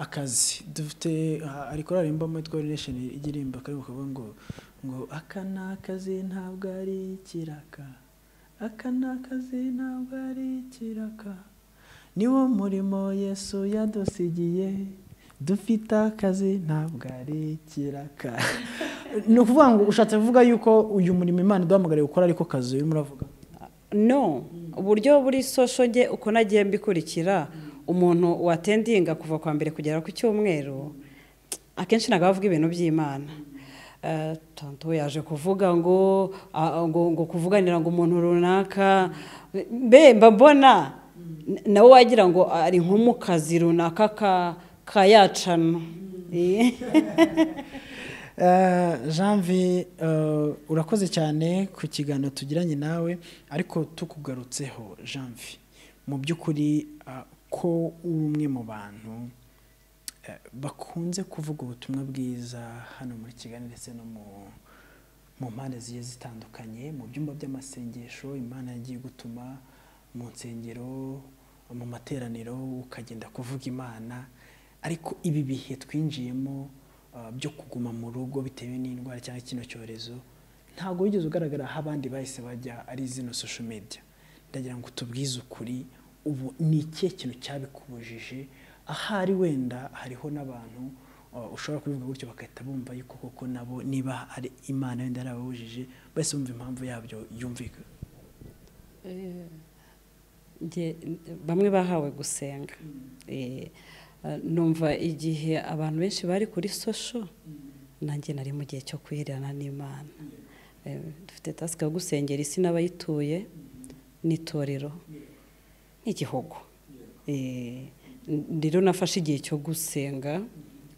akazi dufite ah, ari korari mbamo twari nation ijya irimba kari kuvuga ngo ngo aka ni akazi ntabwo ari ikiraka aka ni akazi ntabwo ari ikiraka niwo murimo yesu yadusigiye dufite akazi ntabwo ari ikiraka ni ukuvuga ngo ushatse kuvuga yuko uyu murimo imana iduhamagariye gukora ariko kazi urimo uravuga no uburyo buri sosho nge uko nagiye mbikurikira umuntu watendinga kuva kwa mbere kugera ku cyumweru akenshi ntabwo bavuga ibintu by'imana Eh, tonto we yaje kuvuga ngo ah, ngo ngo kuvuganira ngo umuntu runaka mbe mba mbona n- nawe wagira ngo ari nko mu kazi runaka ka- kayacana Eh. janvi urakoze cyane ku kiganiro tugiranye nawe ariko tukugarutseho janvi mu by'ukuri ah, ko uri umwe mu bantu eh, bakunze kuvuga ubutumwa bwiza hano muri kigali ndetse no mu mu mpande zigiye zitandukanye mu byumba by'amasengesho imana yagiye gutuma mu nsengero mu materaniro ukagenda kuvuga imana ariko ibi bihe twinjiyemo ah, byo kuguma mu rugo bitewe n'indwara cyangwa kino cyorezo ntabwo wigeze ugaragara aho abandi bahise bajya ari zino social media ndagira ngo tubwize ukuri ubu ni ikihe kintu cyabikubujije ahari wenda hariho n'abantu uh, ushobora kubivuga gutyo bagahita bumva yuko koko nabo niba ari imana wenda yarababujije bahise bumva impamvu yabyo yumvika Nge- bamwe bahawe gusenga Eh, eh, numva igihe abantu benshi bari kuri sosho nanjye nari mu gihe cyo kwihererana n'imana Eh, dufite tasike yo gusengera isi n'abayituye n'itorero n'igihugu Eh, n- rero nafashe igihe cyo gusenga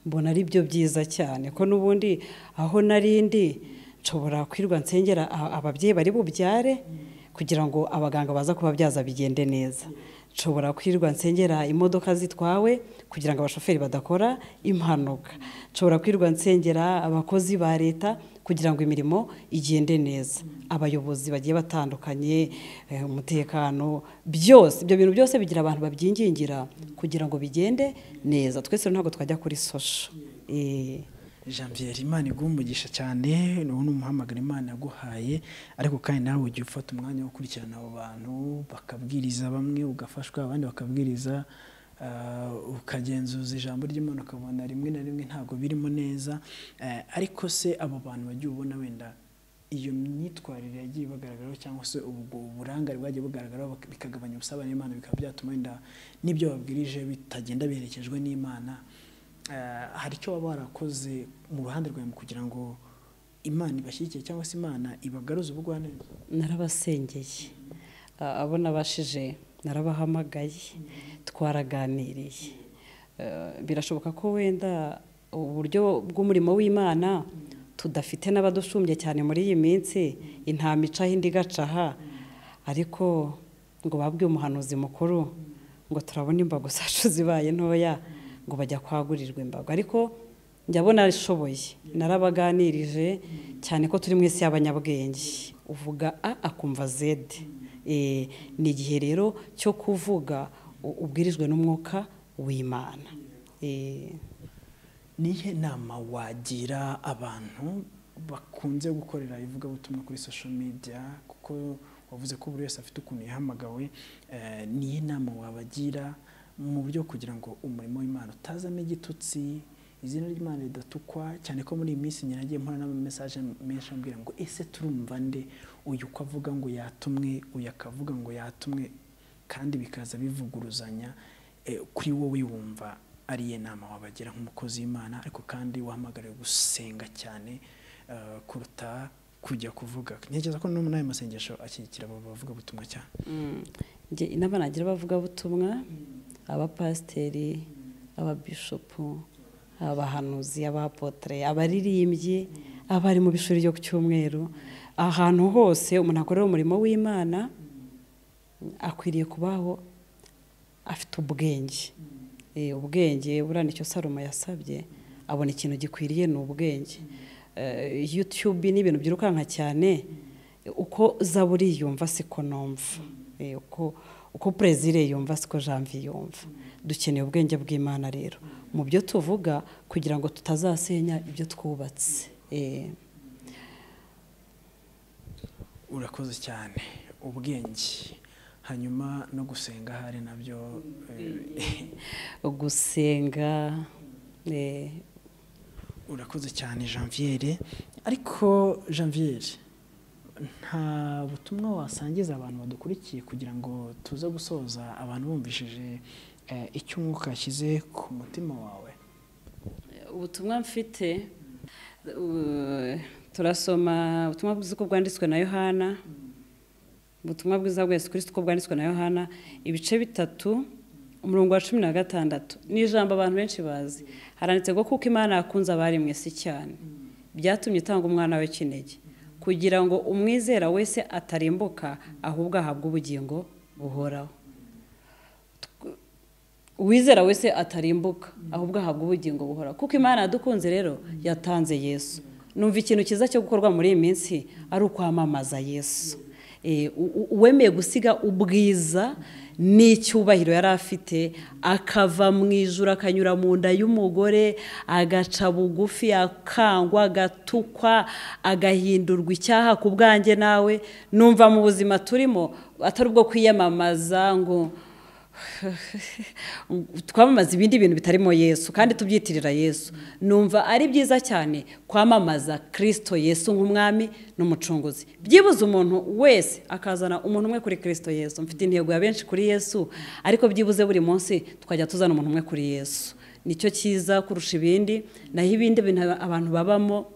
mbona ari byo byiza cyane ko n'ubundi aho nari ndi nshobora kwirwa nsengera a- ababyeyi bari bubyare kugira ngo abaganga baza kubabyaza bigende neza nshobora kwirwa nsengera imodoka zitwawe kugira ngo abashoferi badakora impanuka nshobora kwirwa nsengera abakozi ba leta kugira ngo imirimo igende neza abayobozi bagiye batandukanye eh, umutekano byose ibyo bintu byose bigira abantu babyingingira kugira ngo bigende neza twese rero ntabwo twajya kuri sosho Eh, janvier imana iguha umugisha cyane ubu ni umuhamagara imana yaguhaye ariko kandi nawe ugiye ufata umwanya wo gukurikirana abo bantu bakabwiriza bamwe ugafashwa abandi bakabwiriza ah, ukagenzuza ijambo ry'imana ukabona rimwe na rimwe ntabwo birimo neza Eh, ariko se abo bantu bagiye ubona wenda iyo myitwarire yagiye bagaragaraho cyangwa se ubwo uburangare bwagiye bugaragaraho bak- bikagabanya ubusabane n'imana bikaba byatuma wenda n'ibyo babwirije bitagenda biherekejwe n'imana Eh, hari icyo waba warakoze mu ruhande rwawe mu kugira ngo imana ibashyigikiye cyangwa se imana ibagaruze ubugwaneza narabasengeye A- abo nabashije narabahamagaye twaraganiriye Eh, birashoboka ko wenda uburyo bw'umurimo w'imana tudafite n'abadushumbye cyane muri iyi minsi intama icaho indi igacaha ariko ngo babwiye umuhanuzi mukuru ngo turabona imbago zacu zibaye ntoya ngo bajya kwagurirwa imbago ariko njyabona ashoboye narabaganirije cyane ko turi mu isi y'abanyabwenge uvuga a akumva zede Eh, ni igihe rero cyo kuvuga u- ubwirijwe n'umwuka w'imana Eh, nihe nama wagira abantu bakunze gukorera ivugabutumwa kuri social media kuko wavuze ko buri wese afite ukuntu yahamagawe eh, nihe nama wabagira mu buryo kugira ngo umurimo w'imana utazamo igitutsi izina ry'imana ridatukwa cyane ko muri iyi minsi njye nagiye mpora n'amamesaje menshi ambwira ngo ese turumva nde uyu uko avuga ngo yatumwe uyu akavuga ngo yatumwe kandi bikaza bivuguruzanya Eh, kuri wowe wumva ariye nama wabagira nk'umukozi w'imana ariko kandi wahamagariwe gusenga cyane eh, kuruta kujya kuvuga ntekereza ko no muri ayo masengesho ashyigikira abo bavuga butumwa cyane njye inama nagira abavugabutumwa abapasiteri ababishopu abahanuzi abapotere abaririmbyi abari mu bishuri ryo ku cyumweru ahantu hose umuntu akorera umurimo w'imana akwiriye kubaho afite ubwenge Eh, ubwenge buriya icyo Salomo yasabye abona ikintu gikwiriye ni ubwenge Eh, yutube ni ibintu byirukanka cyane uko zaburi yumva siko numva Eh, uko uko perezida yumva siko janvier yumva dukeneye ubwenge bw'imana rero mu byo tuvuga kugira ngo tutazasenya ibyo twubatse Eh, urakoze cyane ubwenge hanyuma no gusenga ahari nabyo eh, gusenga eh, urakoze cyane janviere ariko janviere nta butumwa wasangiza abantu badukurikiye kugira ngo tuze gusoza abantu bumvishije eh, icyo umwuka yashyize ku mutima wawe ubutumwa mfite uh, turasoma ubutumwa bwiza uko bwanditswe na yohana ubutumwa bwiza bwa yesu kirisito uko bwanditswe na yohana ibice bitatu umurongo wa cumi na gatandatu ni ijambo abantu benshi bazi haranditse ngo kuko imana yakunze abari mu isi cyane byatumye itanga umwana we kinege kugira ngo umwizera wese atarimbuka ahubwo ahabwe ubugingo buhoraho uwizera wese atarimbuka ahubwo ahabwa ubugingo buhora kuko imana yadukunze rero yatanze yesu numva ikintu cyiza cyo gukorwa muri iyi minsi ari ukwamamaza yesu Eh, u- u- uwemeye gusiga ubwiza n'icyubahiro yari afite akava mu ijuru akanyura mu nda y'umugore agaca bugufi akangwa agatukwa agahindurwa icyaha ku bwanjye nawe numva mu buzima turimo atari ubwo kwiyamamaza ngo twamamaza ibindi bintu bitarimo yesu kandi tubyitirira yesu numva ari byiza cyane kwamamaza kirisito yesu nk'umwami n'umucunguzi byibuze umuntu wese akazana umuntu umwe kuri kirisito yesu mfite intego ya benshi kuri yesu ariko byibuze buri munsi twajya tuzana umuntu umwe kuri yesu nicyo cyiza kurusha ibindi naho ibindi bintu abantu babamo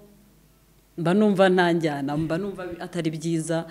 mba numva nta njyana mba numva atari byiza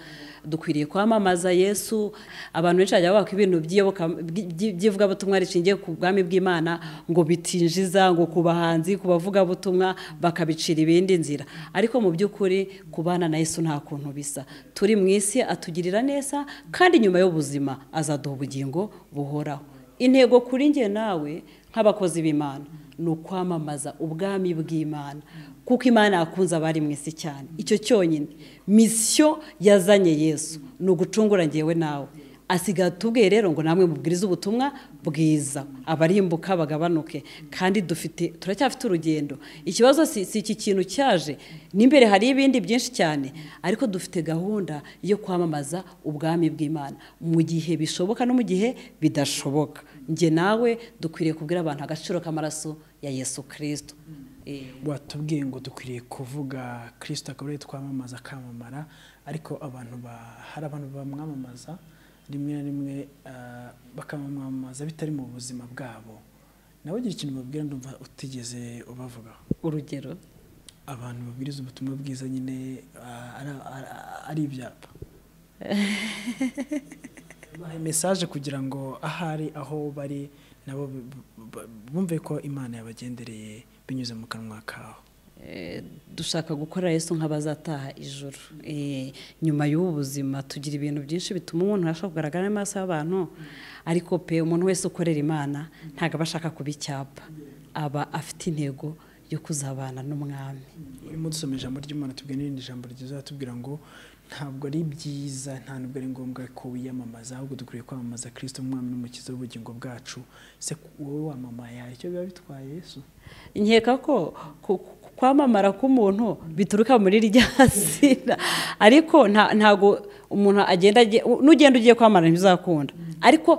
dukwiriye kwamamaza yesu abantu benshi bajya bavuga ko ibintu by'iyoboka- by- by- by'ivugabutumwa rishingiye ku bwami bw'imana ngo bitinjiza ngo ku bahanzi ku bavugabutumwa bakabicira ibindi nzira ariko mu by'ukuri kubana na yesu nta kuntu bisa turi mu isi atugirira neza kandi nyuma y'ubuzima azaduha ubugingo buhoraho intego kuri njye nawe nk'abakozi b'imana ni ukwamamaza ubwami bw'imana kuko imana yakunze abari mu isi cyane icyo cyonyine misiyo yazanye yesu ni ugucungura ngewe nawe asigaye atubwiye rero ngo namwe mubwirize ubutumwa bwiza abarimbuka bagabanuke kandi dufite turacyafite urugendo ikibazo si si iki kintu cyaje n'imbere hari ibindi byinshi cyane ariko dufite gahunda yo kwamamaza ubwami bw'imana mu gihe bishoboka no mu gihe bidashoboka njye nawe dukwiriye kubwira abantu agaciro k'amaraso ya yesu kirisito watubwiye ngo dukwiriye kuvuga kirisita akaba ariyo twamamaza akamamara ariko abantu ba- hari abantu bamwamamaza rimwe na rimwe ah, bakamwamamaza bitari mu buzima bwabo nawe ugira ikintu babwira ndumva utigeze ubavugaho urugero abantu babwiriza ubutumwa bwiza nyine ah, ari- ari- ari ibyapa bahaye mesaje kugira ngo ahari aho bari nabo bu- bu- bu- bumve ko imana yabagendereye binyuze mu kanwa kaho Eh, dushaka gukora yesu nk'abazataha ijoro Eh, nyuma y'ubu buzima tugira ibintu byinshi bituma umuntu ashobora kugaragara mu maso y'abantu ariko pe umuntu wese ukorera imana ntabwo aba ashaka kuba icyapa aba afite intego yo kuzabana n'umwami urimo dusoma ijambo ry'imana tubwira n'irindi jambo ryiza tubwira ngo ntabwo ari byiza nta nubwo ari ngombwa ko wiyamamaza ahubwo dukwiriye kwamamaza kirisito umwami n'umukiza w'ubugingo bwacu se wowe wamamaye hari icyo biba bitwaye yesu nkeka ko ku- ku- kwamamara k'umuntu bituruka muri rya zina ariko nta- ntago umuntu agenda agiye- n'ugenda ugiye kwamamara ntibizakunda ariko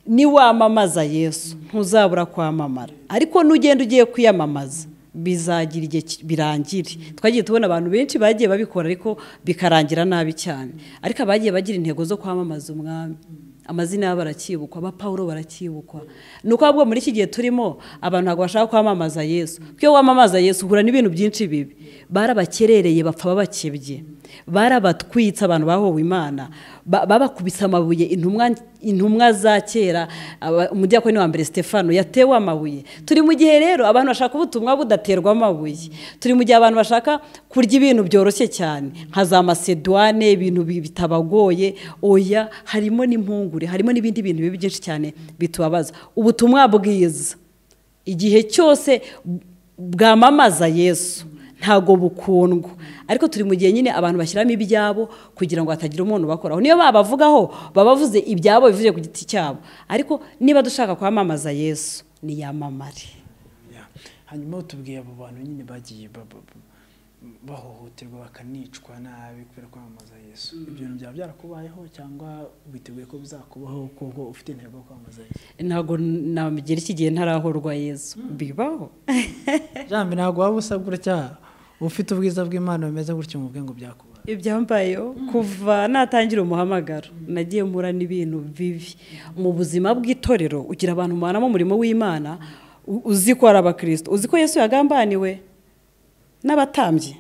niwamamaza yesu ntuzabura kwamamara ariko n'ugenda ugiye kwiyamamaza bizagira igihe ki- birangire twagiye tubona abantu benshi bagiye babikora ariko bikarangira nabi cyane ariko abagiye bagira intego zo kwamamaza umwami amazina yabo aracyibukwa aba paul baracyibukwa ni uko ahubwo muri iki gihe turimo abantu ntabwo bashaka kwamamaza yesu kuko iyo wamamaza yesu uhura n'ibintu byinshi bibi barabakerereye bapfa babakebye barabatwitse abantu bahowe imana ba- babakubise amabuye intumwa intumwa za kera aba- umudiyakoni wa mbere stefano yatewe amabuye turi mu gihe rero abantu bashaka ubutumwa budaterwa amabuye turi mu gihe abantu bashaka kurya ibintu byoroshye cyane nka za masedwane ibintu bi- bitabagoye oya harimo n'impungure harimo n'ibindi bintu bibi byinshi cyane bitubabaza ubutumwa bwiza igihe cyose bwamamaza yesu ntago bukundwa ariko turi mu gihe nyine abantu bashyiramo ibyabo kugira ngo hatagira umuntu bakoraho niyo babavugaho babavuze ibyabo bivuye ku giti cyabo ariko niba dushaka kwamamaza yesu niyamamare Yeah. hanyuma tubwiye abo bantu nyine bagiye ba- ba- ba- bahohoterwa bakanicwa nabi kubera kwamamaza yesu ibyo bintu byaba byarakubayeho cyangwa witeguye ko bizakubaho kuko ufite intego yo kwamamaza yesu ntago nagira iki gihe ntarahorwa yesu bibaho jambi ntabwo waba usabwa gutya ufite ubwiza bw'imana bumeze gutyo mu bwenge byakubaye ibyambayeho kuva natangira umuhamagaro nagiye mpura n'ibintu bibi mu buzima bw'itorero ugira abantu umanamo umurimo w'imana u- uzi ko ari abakristo uzi ko yesu yagambaniwe n'abatambyi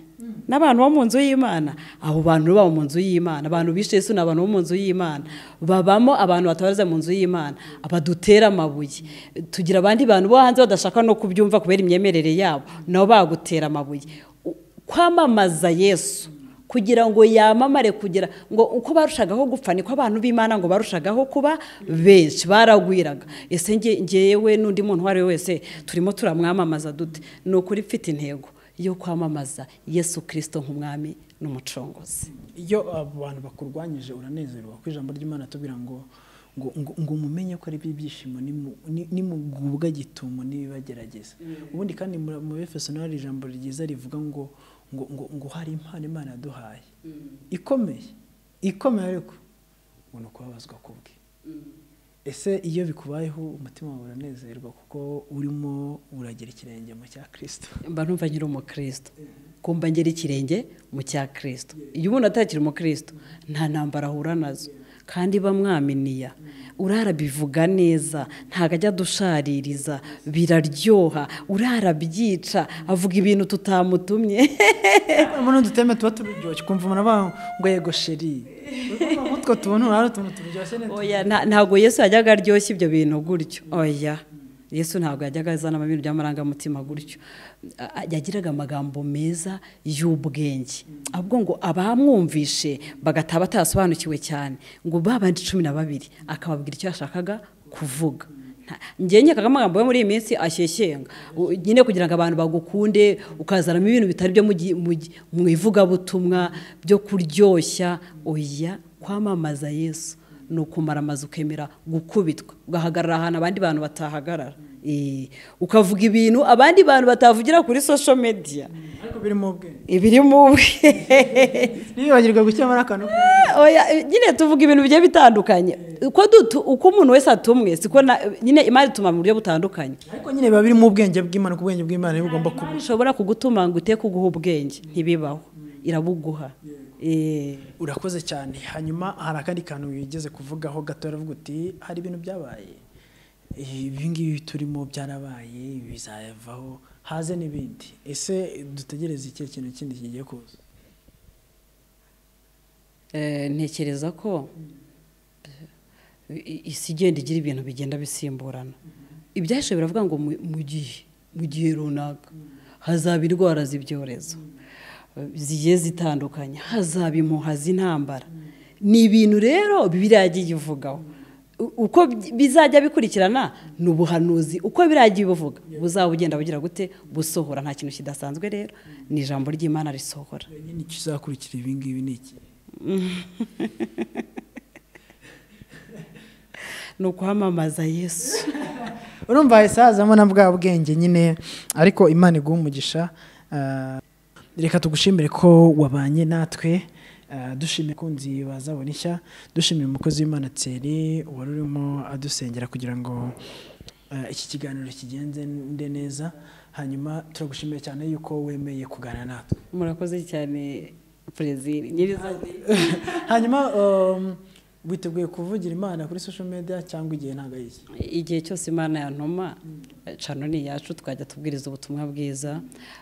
n'abantu bo mu nzu y'imana abo bantu baba mu nzu y'imana abantu bishe yesu ni abantu bo mu nzu y'imana babamo abantu batabariza mu nzu y'imana abadutera amabuye tugira abandi bantu bo hanze badashaka no kubyumva kubera imyemerere yabo nabo bagutera amabuye U- kwamamaza yesu kugira ngo yamamare kugira ngo uko barushagaho gupfa niko abantu b'imana ngo barushagaho kuba benshi baragwiraga ese nge- ngewe n'undi muntu uwo ari we wese turimo turamwamamaza dute ni ukuri mfite intego yo kwamamaza yesu kirisito nk'umwami n'umucunguzi iyo abo bantu bakurwanyije uranezerwa kuko ijambo ry'imana tubwira ngo ngo ngo, ngo mumenye ko ari ibyishimo nimu- ni- nimugubwa gitumo n'ibibagerageza ubundi kandi mura- mu befeso naho hari ijambo ryiza rivuga ngo ngo ngo, ngo hari impano imana yaduhaye ikomeye ikomeye ariko ngo ni ukubabazwa kubwe ese iyo bikubayeho umutima wawe uranezerwa kuko urimo uragera ikirenge mu cya kirisito mba numva nyiri umukristo kumva ngera ikirenge mu cya kirisito iyo umuntu atakiri umukristo nta ntambara ahura nazo kandi bamwaminiya urarabivuga neza ntabwo ajya adushaririza biraryoha urarabyica avuga ibintu tutamutumye muri utu duteme tuba turyoshye ukumva umuntu avuga ngo yego sheri utwo tuntu hari utuntu turyoshye neza oya nta- ntabwo yesu yajyaga aryoshya ibyo bintu gutyo oya yesu ntabwo yajyaga azanamo ibintu by'amarangamutima gutyo A- a- yagiraga amagambo meza y'ubwenge ahubwo ngo abamwumvishe bagataha batasobanukiwe cyane ngo babandi cumi na babiri akababwira icyo yashakaga kuvuga Nta- njye nkekaga amagambo yo muri iyi minsi ashyeshyenga U- nyine kugira ngo abantu bagukunde ukazanamo ibintu bitari byo mu gi- mu gi- mu ivugabutumwa byo kuryoshya oya kwamamaza yesu ni ukumara amazu ukemera gukubitwa ugahagarara ahantu abandi bantu batahagarara Eh, ukavuga ibintu abandi bantu batavugira kuri social media ariko biri mu bwe ibiri mu bwe ntibibagirwe gushyiramo n'akantu oya nyine tuvuga ibintu bigiye bitandukanye uko dutu- uko umuntu wese atumwe siko na- nyine imana ituma mu buryo butandukanye ariko nyine biba biri mu bwenge bw'imana ku bwenge bw'imana niba ugomba kuba Imana ishobora kugutuma ngo ute kuguha ubwenge ntibibaho irabuguha Eh, urakoze cyane hanyuma hari akandi kantu wigeze kuvugaho gato aravuga uti hari ibintu byabaye ibi ngibi turimo byarabaye bizavaho haze n'ibindi ese dutegereze ikihe kintu kindi kigiye kuza eh, ntekereza ko i- isi igenda igira ibintu bigenda bisimburana ibyashoboye biravuga ngo mu mu gihe mu gihe runaka hazaba indwara z'ibyorezo zigiye zitandukanye hazaba impuha z'intambara ni ibintu rero bibiliya yagiye ivugaho U- uko bi- bizajya bikurikirana ni ubuhanuzi uko biragiye bivuga buzaba bugenda bugira gute busohora nta kintu kidasanzwe rero ni ijambo ry'imana risohora nyine ikizakurikira ibi ngibi ni iki ni ukwamamaza yesu urumva hahise hazamo na bwa bwenge nyine ariko imana iguha umugisha ah, reka tugushimire ko wabanye natwe ah, dushimire kunzi bazabona ishya dushimire umukozi w'imana tseri wari urimo adusengera kugira ngo ah, iki kiganiro kigende neza hanyuma turagushimira cyane yuko wemeye kuganira natwe murakoze cyane perezida nyirizina hanyuma um, witeguye kuvugira imana kuri social media cyangwa igihe ntabwo ari iki igihe cyose imana yantuma cano ni iyacu twajya tubwiriza ubutumwa bwiza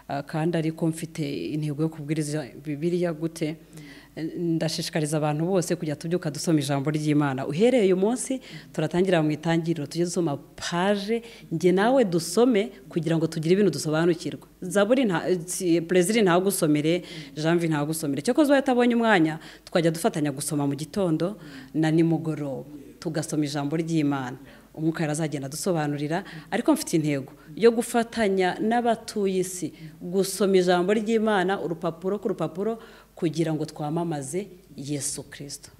Ah, kandi ariko mfite intego yo kubwiriza bibiriya gute Eh, ndashishikariza abantu bose kujya tubyuka dusoma ijambo ry'imana uhereye uyu munsi turatangirira mu itangiriro tujye dusoma paje njye nawe dusome kugira ngo tugire ibintu dusobanukirwa zaburi nta si- perezida ntagusomere janvi ntagusomere cyakoze ubaye utabonye umwanya twajya dufatanya gusoma mu gitondo na nimugoroba tugasoma ijambo ry'imana umwuka yari azagenda adusobanurira ariko mfite intego yo gufatanya n'abatuye isi gusoma ijambo ry'imana urupapuro ku rupapuro kugira ngo twamamaze yesu kirisito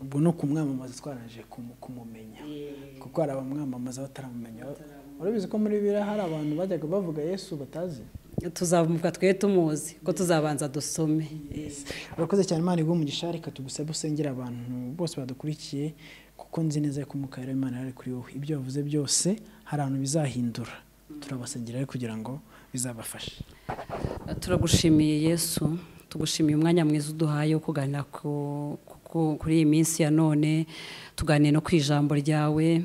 ubwo ni ukumwamamaza twaraje kumu- kumumenya kuko hari abamwamamaza bataramumenya urabizi ko muri biriya hari abantu bajyaga bavuga yesu batazi tuzamuka twe tumuzi ko tuzabanza dusome urakoze cyane imana iguha umugisha reka tugusabe usengera abantu bose badukurikiye kuko nzi neza ko umwuka wera w'imana ari kuri wowe ibyo wavuze byose hari ahantu bizahindura turabasengera rero kugira ngo bizabafashe turagushimiye yesu tugushimiye umwanya mwiza uduhaye wo kuganira ku- ku- kuri iyi minsi ya none tuganire no ku ijambo ryawe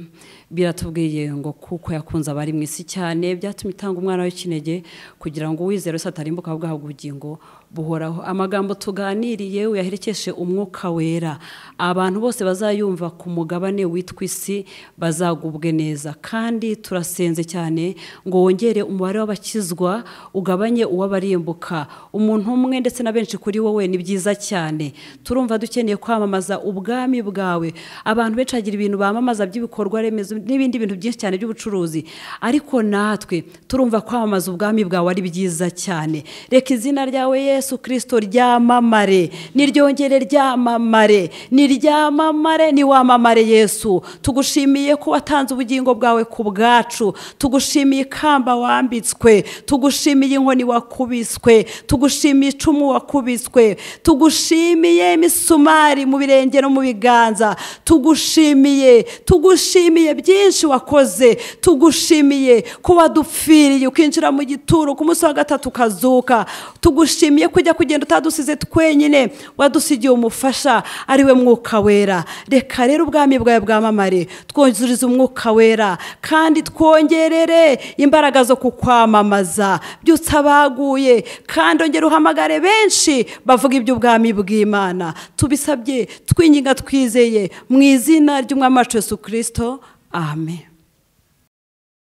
biratubwiye ngo kuko yakunze abari mu isi cyane byatumye itanga umwana w'ikinege kugira ngo uwizera wese atarimbuka ahubwo ahabwe ubugingo buhoraho amagambo tuganiriye uyaherekeshe umwuka wera abantu bose bazayumva ku mugabane witwa isi bazagubwe neza kandi turasenze cyane ngo wongere umubare w'abakizwa ugabanye uw'abarimbuka umuntu umwe ndetse na benshi kuri wowe ni byiza cyane turumva dukeneye kwamamaza ubwami bwawe abantu benshi bagira ibintu bamamaza by'ibikorwa remezo n'ibindi bintu byinshi cyane by'ubucuruzi ariko natwe turumva kwamamaza ubwami bwawe ari byiza cyane reka izina ryawe yesu kirisito ryamamare niryongere ryamamare niryamamare niwamamare yesu tugushimiye ko watanze ubugingo bwawe ku bwacu tugushimiye ikamba wambitswe tugushimiye inkoni wakubiswe tugushimiye icumu wakubiswe tugushimiye imisumari mu birenge no mu biganza tugushimiye tugushimiye byinshi wakoze tugushimiye ko wadupfiriye ukinjira mu gituro ku munsi wa gatatu ukazuka tugushimiye kujya kugenda utadusize twenyine wadusigiye umufasha ariwe mwuka wera reka rero ubwami bwawe bwamamare twuzurize umwuka wera kandi twongerere imbaraga zo kukwamamaza byutse abaguye kandi ongera uhamagare benshi bavuga iby'ubwami bw'imana tubisabye twinginga twizeye mu izina ry'umwami wacu yesu kirisito amen